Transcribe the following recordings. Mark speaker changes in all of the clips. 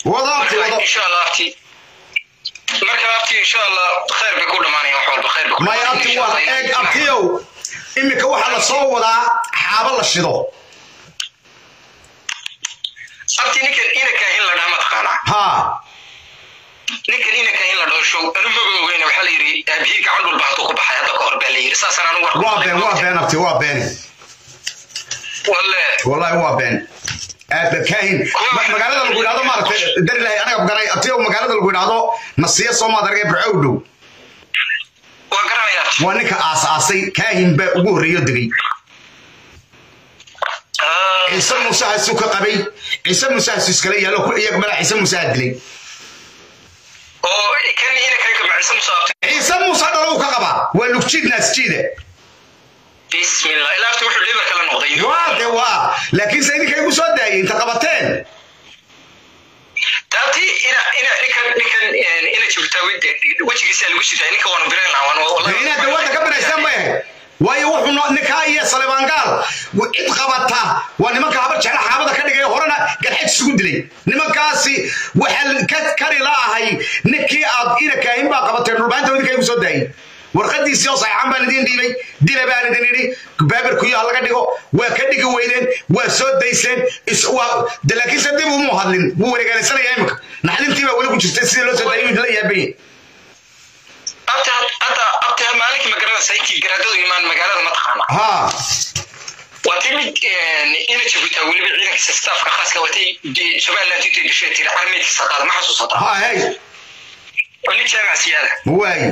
Speaker 1: wada abti
Speaker 2: marka
Speaker 1: wada
Speaker 2: insha allah abti marka abti insha allah khayr bay ku dhamaanayaan wax walba khayr bay ku
Speaker 1: maya abti waa eeg abtiyow iminka waxaa la soo wadaa xaabo la shido
Speaker 2: abti ninkan inaka in la dhaha mataqaanaa
Speaker 1: haa
Speaker 2: ninkan inaka in la dhaho show anu maba ogeyna waxaa la yidhi aabihii gacan dhulba hadduu ku baxay hadda ka hor baa la yidhi saasaan anu war
Speaker 1: waa been waa been abti waa been
Speaker 2: walle
Speaker 1: wallahi waa been aad kaahin Ma- magaalada lagu yidhahdo maaragtay dari lahay anaga garanay abtiyow magaalada lagu yidhahdo nasiya soomaad argay burcow dhow
Speaker 2: waa garanaya abti
Speaker 1: waa ninka aas aasay kaahin baa ugu horreeyo degay
Speaker 2: Ah,
Speaker 1: ciise muuse hasu ka qabay ciise muuse hasu iskala yaallo ku iyaga madax ciise muuse ha dilay
Speaker 2: oo kan inaka ka macisa musaabtay
Speaker 1: ciise muuse dhalo uu ka qabaa waa lugjiid naasjiide
Speaker 2: bismillah ilaa abti wuxuu liver kala noqday
Speaker 1: waa de waa laakiin se idinka igu soo daayay inta qabateen
Speaker 2: taabti ina ina ninkan ninkan ina jibtaa wejigiisa lagu sidaa ninka waanu biran lahaa waanu
Speaker 1: de
Speaker 2: wallahi
Speaker 1: inaad dawladda ka banaysaan bay ahayd waayo wuxuu no- ninkaa iyo salebaangaal cid qabata waa nimanka habar jecla xaabada ka dhigay horena garxaj isugu dilay nimankaasi waxaa ka kari la ahay ninkii aad ina kaahin baa qabateen dhulbaanta idinka igu soo daayay warqadiisii oo saxaan baan idin dhiibay dila baan idin idhi baabirkuyo ha laga dhigo waa ka dhigi weydeen waa soo dayseen is- waa de laakiinse dib umu hadlin wuu wareegaalaysanaya imika naxdintii baa weli ku jirtay sidii loo soo daayay idinla yaabanye
Speaker 2: abti hadda abti maalinkii magaranaysa intii garaadadu imaan magaalada mataqaana
Speaker 1: haa
Speaker 2: waa timid ina jibtaa weliba ciidankiisa staafka khaaska watay somaliland intay gashay tiri armeydkiisa qaada ma xasuusata
Speaker 1: haa hey
Speaker 2: oo nin jaamac siyaada
Speaker 1: ma waayi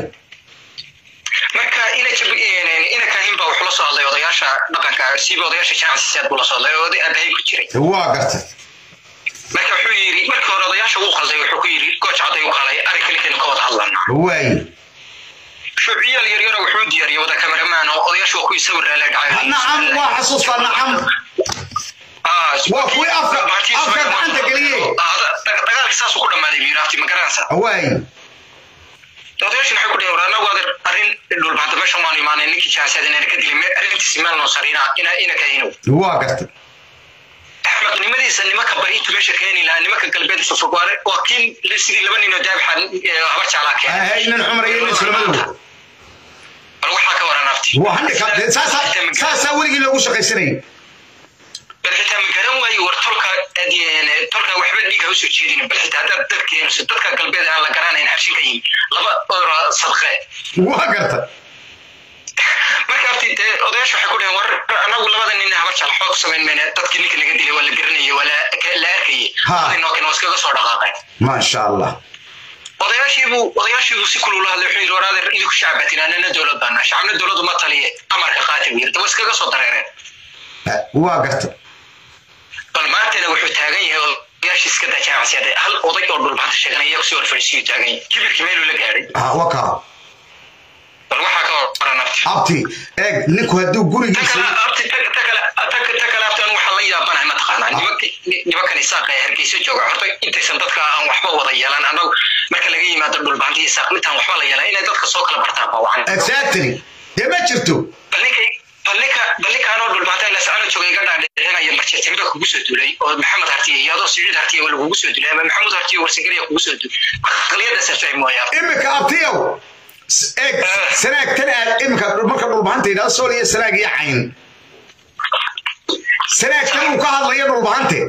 Speaker 2: marka ina jib ina kahin baa wuxuu la soo hadlay odayaasha dhaqanka siiba odayaasha jaamac siyaad buu la soo hadlay oo oday abahay ku jiray
Speaker 1: waa gartay
Speaker 2: marka wuxuu yidhi markii hore odayaasha uu qalday wuxuu ku yidhi gooj cadday u qalay arrinka ninkaynu ka wada hadlanaa
Speaker 1: waayi
Speaker 2: shuuciyaal yaryara wuxuu diyaariyey wada kameramaan oo odayaashu waa kuwii sawir laala dhacay
Speaker 1: nacam waa xasuustaa nacam waa kuwii afka afka gacanta geliyey
Speaker 2: dagaalkii saasuu ku dhammaaday buu yidhi ma garanaysa
Speaker 1: waayi
Speaker 2: odayaashin waxay ku dhaheen war annagu adeer arrin dhulbaanta meeshan waanu imaanay ninkii jaasaad inaan ka dilin arrintiisi meel noo sarina ina ina kahinow
Speaker 1: waa gartay
Speaker 2: axmednimadiisa nimanka bariintu meesha keeni lahaa nimanka galbeed fofog waa kiin sidii laba ninoo daabaxa habar jaalaa keenay
Speaker 1: hay nin xumar iyo nin sulamadow
Speaker 2: bal waxaa ka waran afti
Speaker 1: waa handhika saasaa saasaa weligii loogu shaqaysanayay
Speaker 2: bal xitaa ma garan waayo war tolka tolka waxba dhiig ha usoo jeedin bal xitaa haddaad dad keenayso dadka galbeed aan la garanayn xarshinka yihin laba oro sadqe
Speaker 1: waa gartay
Speaker 2: marka afti dee odayaasha waxay ku dhaheen war anagu labada nin habar jala xoog samayn mayna dadkii ninka laga dilay waa la garanayay waa la la arkayay
Speaker 1: Ha.
Speaker 2: labadii nookin waa iskaga soo dhaqaaqeen
Speaker 1: maasha allah
Speaker 2: odayaashiibuu odayaashiibuu si kulula hadlay wuxuu yidhi war adeer idinku shacbatin anana dowlad baana shacabna dowladdu ma taliye amarka qaati buu yidhi daba iskaga soo dareereen
Speaker 1: waa gartay
Speaker 2: bal maantana wuxuu taagan yahay odayaashii iska daa jaamacsiyade hal oday oo dhulbaanta sheeganaya kusii horfadhiisiyuu taagan yahay kibirkii meeluu la gaadhay
Speaker 1: Ah, waa kaa
Speaker 2: bal waxaa ka waran abti
Speaker 1: abti eeg ninku hadduu
Speaker 2: ta
Speaker 1: gurigiisa
Speaker 2: kale abti ta ta kale ta ta kale abti anu waxaan la yaabanahay mataqaanaa nimanki nimankan isaaqa ee hargeysa jooga horta intaysan dadka aan waxba wada yeelan annagu marka laga yimaado dhulbaanti isaaq intaan waxba la yeelan inay dadka soo kala bartaan baa wacan
Speaker 1: exactly dee ma jirto
Speaker 2: bal ninka bal ninka bal ninka anoo dhulbaanta ila sacano jooga iga dhaadhicinaya marjeetimba kugu soo duulay oo maxamed hartiye iyo adoo siciid hartiye waa lagugu soo duulay ama maxamuud hartiye warsageliya kugu soo duulay aqliyadaasa fahmi waaya
Speaker 1: imika abtiyow s- eeg sanaagtan aad imika marka dhulbahanta yidhahdo sool iyo sanaag iyo cayn sanaagtan uu ka hadlayo dhulbahante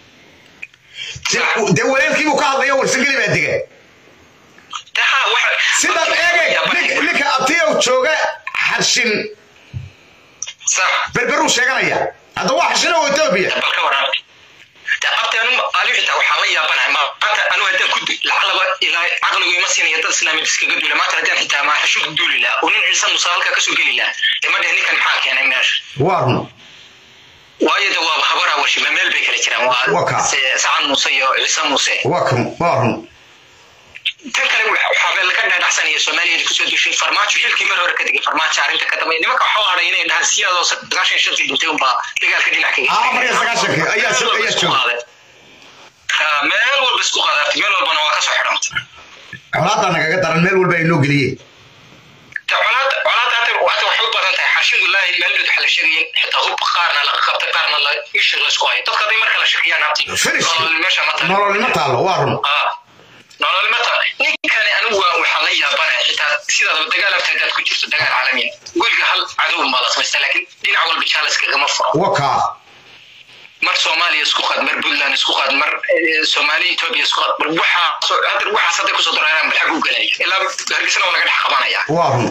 Speaker 1: De- dee walaalkiibuu ka hadlayo warsangeli baa dega
Speaker 2: taha waxa
Speaker 1: sidaad eegay nin- ninka abtiyow jooga xarshin
Speaker 2: sax
Speaker 1: berberuu sheeganaya hadda waa xarshin oo etoobiya
Speaker 2: bal ka waran abti anu aliu xitaa waxaan la yaabanahay maanta anu haddaan ku lacalaba ilaa caqligu ima siinaya dad islaamid iskaga duula maanta haddaan xitaa ma xashug duuli lahaa oo nin ciise muuse halkaa kasoo geli lahaa dee ma dheh ninkan maxaa keenay meesha
Speaker 1: waa run
Speaker 2: waayo de waa habaraa warshiba meel bay kala jiraan
Speaker 1: Waa
Speaker 2: waa
Speaker 1: kaa.
Speaker 2: se- sacan muuse iyo ciise muuse
Speaker 1: waa kan waa run
Speaker 2: tan kale waxaa laga dhaadhacsanaya soomaaliya kusoo dushay farmaajo xilkii mar hore ka digay farmaajo arrinta ka dambeeya nimanka waxaa hadhay inay dhahaan siyaadoo sagaashan iyo shantii dhintay unbaa dagaalka dhinac kaga
Speaker 1: Ah, afar iyo sagaashankii ayaa
Speaker 2: Meel walba
Speaker 1: ayaa
Speaker 2: isku
Speaker 1: jooga.
Speaker 2: qaaday. Ah, meel walba isku qaadaartay meel walbana waa kasoo xidhantay
Speaker 1: colaadda nagaga daran meel walba ay noo geliyeen
Speaker 2: colaada colaada hadda waxay u badan tahay xashin wallaahi maaldood waxa waxaa la sheegaya xitaa hub qaarna la qabtay qaarna la isha laysku hayo dadka hadday marka la shakiyaan abti
Speaker 1: Finish.
Speaker 2: nolol meesha ma tahay
Speaker 1: nololnimo taallo waa run
Speaker 2: Ah, nolol ma tahay ninkani anigu waa waxaa la yaabanaya xitaa sidaadaba dagaal afta hadaad ku jirto dagaal caalamiin weliga hal cadow baa la samaysta laakiin dhinac walba jaalas kagama furo
Speaker 1: wakaa
Speaker 2: mar soomaaliya isku qaad mar puntland isku qaad mar eh, soomaaliya etoobiya isku qaad mar waxaa hadda waxaas hadday kusoo dareeraan bal xag u gelaya ilaa hargeysana waa laga dhex qabanaya
Speaker 1: waa run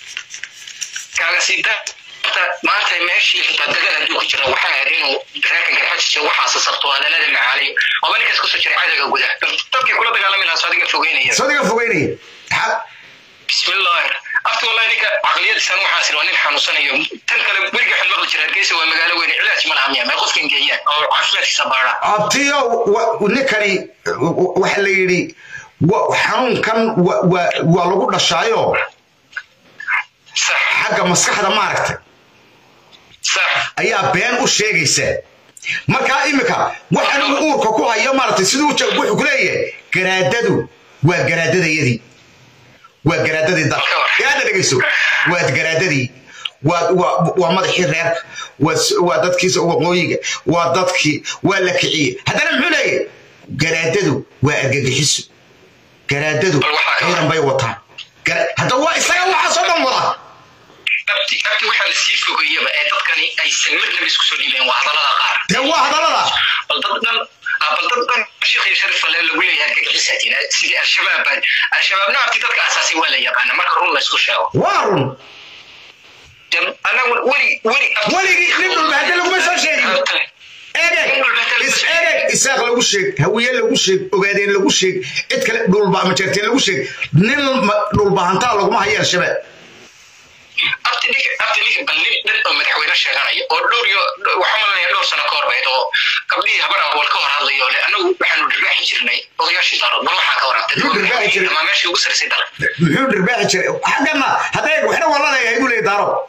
Speaker 2: kaaga sii darta maanta meeshii xitaa dagaal hadduu ku jira waxaa ahayd inuu reerkan garxajisa waxaasa sabto hadalada macaaliyo oba ninkaas kusoo jiray cadowga guda dadkii kula dagaalami lahaa soo adiga fogeynaya
Speaker 1: sadiga fogeynaya Ha-
Speaker 2: bismillahi afti wallahi ninka caqliyadiisan waxaas waa nin xanuunsanayo tan kale weliga waxaan maqli jira hargeysa waa magaalo weyn cilaaj ma laha miya may qofkan geeyaan oo caafimaadkiisa baara
Speaker 1: abtiyo wa- ninkani wa- waxa la yidhi wa- xanuunkan wa- wa- waa lagu dhashaayo
Speaker 2: sax
Speaker 1: xagga maskaxda maaragtay
Speaker 2: sax
Speaker 1: ayaa been u sheegaysa markaa imika waxan uu uurka ku hayo maaragtay siduu ja- wuxuu ku leeyahay garaadadu waa garaadadayadii waa garaadadii dalka garaada dhegeyso waa garaadadii waa waa waa madaxii reerka waa s- waa dadkiisa waqooyiga waa dadkii waa la kiciyey haddana muxuu leeyahay garaadadu waa argagixiso garaadadu
Speaker 2: Bal waxaa ka
Speaker 1: ciidan bay wataan Gara- hadda waa isaga waxaasoo dhan wada
Speaker 2: abti abti waxaa la sii fogeeyaba ee dadkani aysan marnaba isku soo dhiibeen waa hadallada qaar
Speaker 1: dee waa hadallada
Speaker 2: bal dad dhan ah, bal dad dhan sheekh iyo sharif ale lagu leeyahay argagixisatiin sidii al-shabaab baa al-shabaabna abti dadka asaasay waa la yaqaana marka run la isku sheego
Speaker 1: waa run
Speaker 2: anagu weli weli
Speaker 1: Weligii nin dhulba hadda laguma soo sheegin. egeg is egeg isaaq lagu sheeg hawiye lagu sheeg ogaadeen lagu sheeg cid kale dhulba majeerteen lagu sheeg nin ma- dhulbahantaa laguma hayo al-shabaab
Speaker 2: abti ninka abti ninka bal nin dhan oo madaxweyne sheeganaya oo dhowr iyo waxaa malanaya dhowr sano ka hor bayd oo gabdhihii habar awal ka hor hadlayo le anagu waxaanu dhirbaaxi jirnay odayaashii darood bal waxaa ka warantay
Speaker 1: Muxuu dhirbaaxi jiray?
Speaker 2: ama meeshii ugu sarsay dalka
Speaker 1: muxuu dhirbaaxi jiray xaggana hadday waxna waa laleeyahay buu leeyahay daaro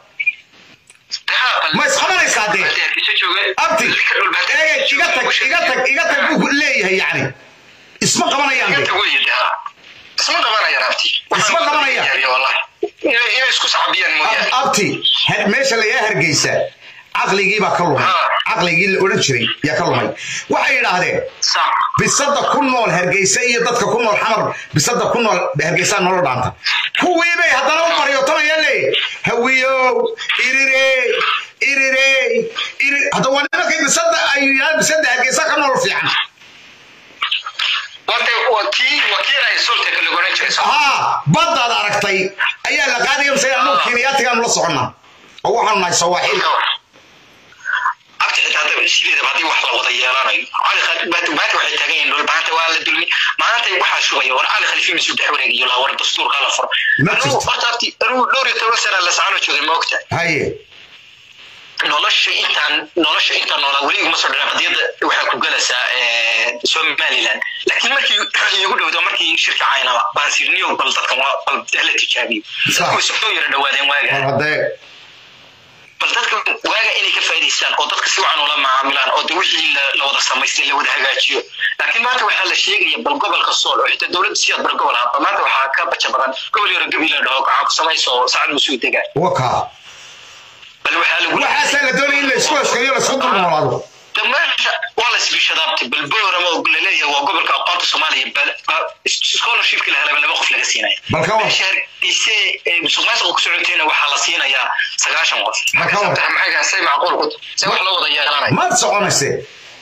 Speaker 1: ma isqabanaysaa dee abti egeg iga tag iga tag iga tag buu leeyahay yacni isma qabanayaan de
Speaker 2: isma qabanayaan abti
Speaker 1: Isma qabanayaan.
Speaker 2: wallahi inay inay isku sacbiyaan mooyaane
Speaker 1: abti ha- meesha lagaa hargeysa caqligii baa ka lumay caqligii la odhan jiray yaa ka lumay waxay yidhaahdeen
Speaker 2: sax
Speaker 1: bisada ku nool hargeysa iyo dadka ku nool xamar bisada ku nool hargeysa nolol dhaanta kuwii bay haddana u maryotomayaan leeyahy hawiyow irire irire iri hadda waa nimankay bisada ay yidhahdaan bisada hargeysa ka nool fiican
Speaker 2: wante waa kii waa kii ay sultanka lagu oran jiray soo
Speaker 1: haa baddaad aragtay ayaa la qaadaya mise anu kiiniyaatigaanu la soconnaa oo waxaanu nahay sawaaxiil
Speaker 2: abti xitaa hadda sideedaba haddii wax la wada yeelanayo cali khaliif baati baati waxay taagan yihiin dhul maanta waa la dulmi maanta waxaa shugaya war cali khaliif inuu dhex wareegayo laha war dastuurka la furo
Speaker 1: Ma jirto.
Speaker 2: anigu horta abti anigu dhowr iyo toban sana la sacano joogay ma ogta
Speaker 1: haye
Speaker 2: nolosha intaan nolosha intaan noolaa weli iguma soo dhicin qadiyadda waxaa ku galaysaa eh, somaliland laakiin markii iigu dhowdo markii shirka caynaba baan sirniyow bal dadkan waa bal hala tijaabiyo
Speaker 1: Sax.
Speaker 2: dadku way soo yara dhawaadeen waaga
Speaker 1: war haddee
Speaker 2: bal dadka waaga inay ka faa'iidaystaan oo dadka si wacan ula macaamilaan oo de wixii la la wada samaystay la wada hagaajiyo laakiin maanta waxaa la sheegaya bal gobolka sool oo xitaa dowladda siyaad bar gobol ahaa maanta waxaa ka baja badan gobol yaro gabi la dhaho gacan ku samayso oo sacad musuu degaan
Speaker 1: wakaa
Speaker 2: bal waxaa lagu
Speaker 1: waxaasaa la doonaya in la isku heskeeyo la isku dulnoolaado
Speaker 2: de meesha waa la isbishadaabtay bal boorama oo laleeyahay waa gobolka aqoonta soomaaliya bal bal scholarshipki la helaba laba qof laga siinaya
Speaker 1: Bal ka war.
Speaker 2: meesha hargeyse ee musuqmaasuqa ku socotayna waxaa la siinayaa sagaashan qof
Speaker 1: Bal ka war.
Speaker 2: maxay gahan say macquul ku se wax loo wada yeelanaya
Speaker 1: maad soconayse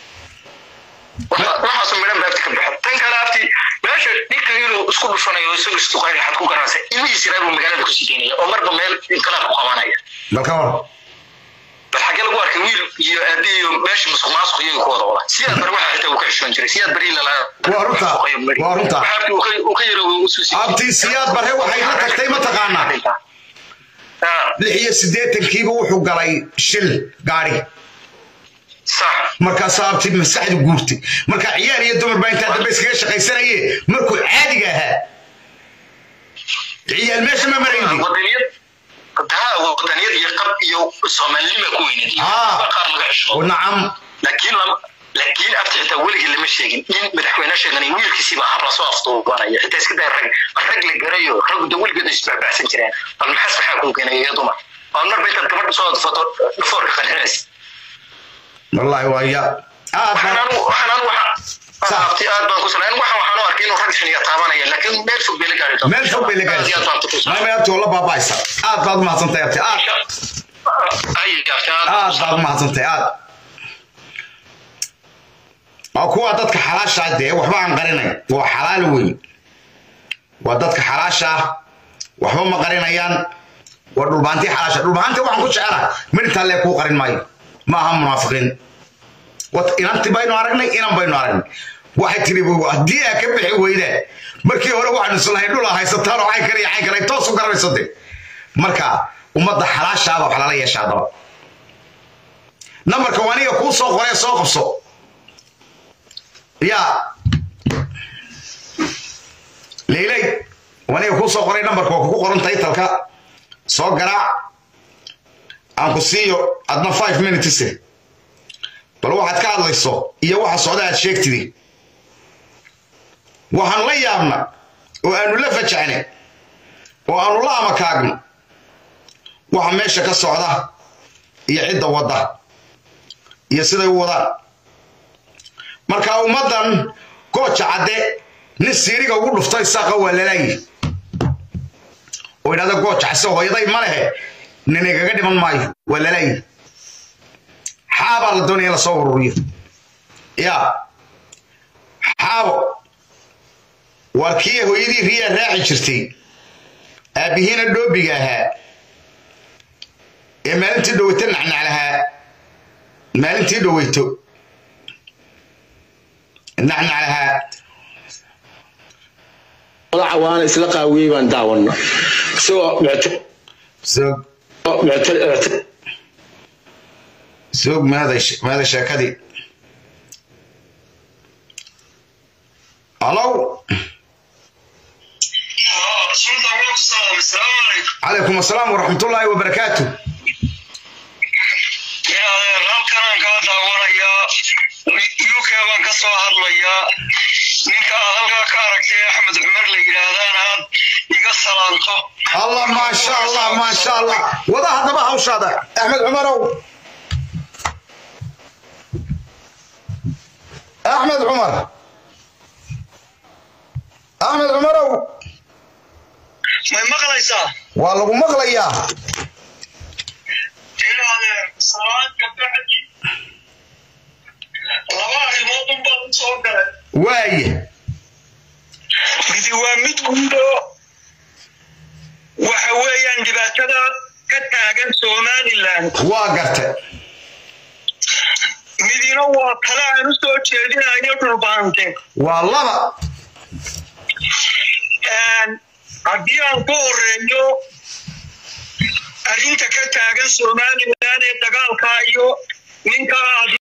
Speaker 2: Waxa- waxaasu midhan baabti ka baxo tan kale abti meesha ninka inuu isku dhufanayo isagu istuqaynaya xad ku garanaysa imihiis buu magaalada ku sideynaya oo marba meel inqilaab ku qabanaya
Speaker 1: bal ka war
Speaker 2: bal xagee lagu arkay wiil iyo aabi iyo meesha musuq maasuq iyaga ku wada wada siyaad bar waxa xitaa uu ka xishoon jiray siyaad bari la
Speaker 1: Waa runta. Waa runta.
Speaker 2: uu ka yaro uu soo siiyay
Speaker 1: abti siyaad bare waxay la tagtay mataqaanaa lix iyo siddeetankiiba wuxuu galay shil gaari
Speaker 2: sax
Speaker 1: markaasaa abti maskaxdu guurtay marka ciyaar iyo dumar baa intaa dambe iskaga shaqaysanaye markuu caadiga ahaa ciyaal meesha ma marayndi
Speaker 2: wadaniyad daa wadaniyad iyo qab iyo soomaalinima ku weyneed iyo
Speaker 1: Ah.
Speaker 2: qaar laga xisho
Speaker 1: oo nacam
Speaker 2: laakiin lam- laakiin abta xitaa weligii lama sheegin in madaxweyne sheeganay wiilkiisiiba hab lasoo aftuubanaya xitaa iska day rag rag la garayo rag da weligeed isbacbacsan jireen bal maxaas maxaa kuu keenay iyo dumar oo marba intaad gabadha soo adfato dhafoorka qarinaysa
Speaker 1: wallaahi waa ya aad
Speaker 2: waxaan
Speaker 1: baan
Speaker 2: anu waxaan anu waxa abti aad baan ku sanay waxaan waxaan u arkay inuu rag xiniya taabanaya laakiin meel fog bay la gaari doontaa
Speaker 1: meel fog bay la
Speaker 2: Aad iyo aad baan ku
Speaker 1: gaaraysaa
Speaker 2: sanay.
Speaker 1: maya abti walla baaba'aysa aad baad umahadsantahay abti aad
Speaker 2: ay abti aad
Speaker 1: aad baad umahadsantahay aad waa kuwa dadka xalaasha ah dee waxba aan qarinayn waa xalaal weyn waa dadka xalaasha ah waxba ma qarinayaan waa dhulbaantii xalaasha dhulbaantii waxaan ku jecelahay midintaa lee kuu qarin maayo ma aha munaafiqiin wat inanti baynu aragnay inan baynu aragnay waxay tiri haddii aa ka bixi weydaan markii hore waxaanu islahayn dhul aa haysataan oo cayn kale iyo cayn kale toos u garanayso de marka ummadda xalaashaaba wax lala yeesha haddaba nambarka waa aniga kuu soo qoree soo qabso yaa leyley waa aniga kuu soo qoray nambarka waa kugu qoran taytalka soo garaac aan ku siiyo adna five minutes bal waxaad ka hadlayso iyo waxa socda aad sheegtidi waxaan la yaabna oo aanu la fajacnay oo aanu la amakaagno waxa meesha ka socda iyo cidda wadda iyo siday u wadaan marka ummaddan gooja cadde nin siiriga ugu dhuftay saaqa waa lalaayi oo idhahda gooja case hooyaday ma lehe nin igaga dhiman maayo waa lalaayi xaabaa la doonaya in la soo ururiyo yaa xaabo waa kii hooyadii riyaa raaci jirtay aabbihiina dhoobiga ahaa ee maalintii dhoweyto nacnaclahaa maalintii dhoweyto nacnaclahaa
Speaker 3: madaxa waana isla qaawiyey baan daawana isagoo mucta-
Speaker 1: soog
Speaker 3: mucta- mucta-
Speaker 1: soog maaday maaday sheekadii alow calaykum asalaam waraxmatullaahi wabarakaatu
Speaker 4: halkanaan kaa daawanayaa uk baan ka soo hadlayaa ninka aad halkaa ka aragtay axmed cumar la yidhaahdaan aad iga salaanto
Speaker 1: allah maasha allah maasha allah wada haddaba hawshaada axmed cumarow axmed cumar axmed cumarow
Speaker 4: may maqlaysaa
Speaker 1: waa lagu maqlayaa
Speaker 4: ilaadeer salaadka bacdi laba arrimood un baan u soo galay
Speaker 1: waaye
Speaker 4: midi waa mid guudo waxa weeyaan dhibaatada ka taagan somalilan
Speaker 1: waa gartay
Speaker 4: midina waa tale aan u soo jeedinayo dhulbaante
Speaker 1: waa laba
Speaker 4: haddii aan ku horeeyo arrinta ka taagan somalilan ee dagaalka iyo ninka